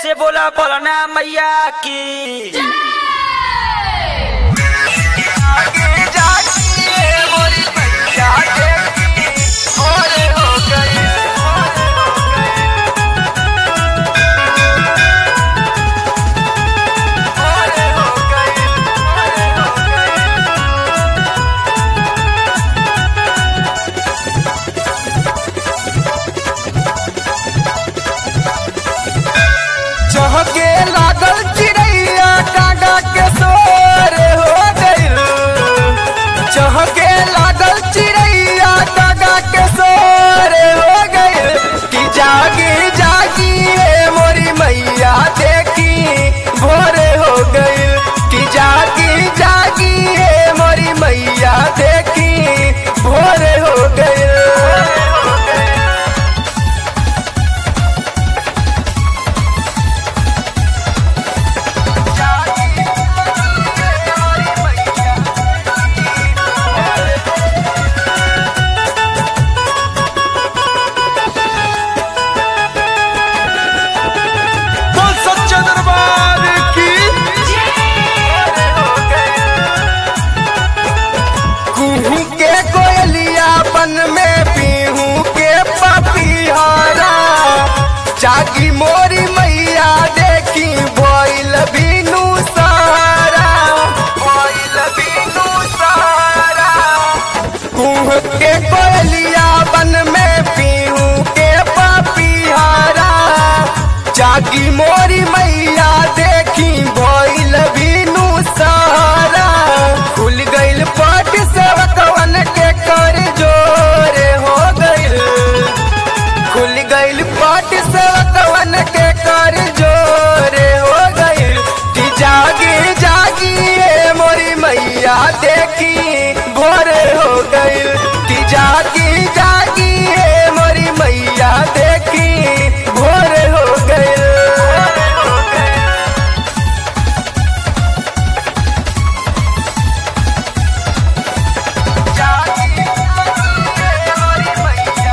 से बोला बोलना मैया की आगे जाइए मोरी मैया देखी भोरे हो गए भोरे हो गए भोरे हो गए चहके लागल चिड़ैया कागा के सोर हो गइल चहके लागल चिड़ैया कागा के सोर हो गइल कि जागी जागी हे मोरी मैया देखी भोरे हो गइल कि जागी जागी हे मोरी मैया देखी भोरे हो गइल बोल सच्चे दरबार की कुहू के कोयलिया बन में पीहू के पपीहारा जागी मोरी मैया देखी भइल बीनू सहारा भइल बीनू सहारा कुह के कोयलिया बन में पीहू के पपीहारा जागी मोरी मैया देखी भइल बीनू सहारा खुल गइल पट सेवकवन के कर जोरे हो गइल खुल गइल पट सेवकवन के कर जोरे हो गइल कि जागी जागी ए मोरी मैया देखी भोरे हो गइल कि जागी जागी ए मोरी मैया देखी भोरे हो गइल जागी जागी ए मोरी मैया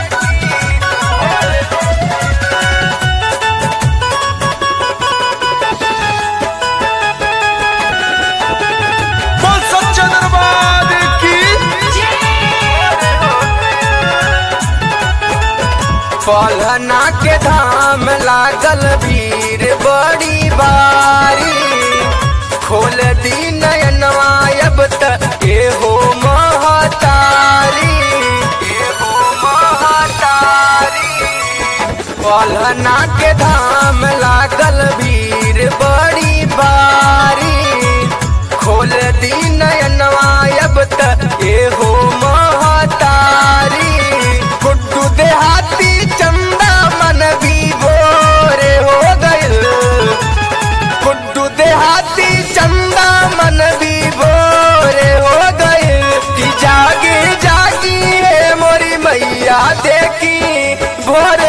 बोल सच्चे दरबार की पलना के धाम लागल भीड़ बड़ी बारी खोल दी नयनवा अब तक ए हो महतारी ए हो महतारी पलना के धाम लागल भीड़ बड़ी बारी खोल दी नयनवा अब तक ए हो महतारी गुड्डू देहाती चंदा मन भी बोरे हो गइल गुड्डू देहाती चंदा मन भी बोरे हो गइल कि जागी जागी हे मोरी मैया देखी भोर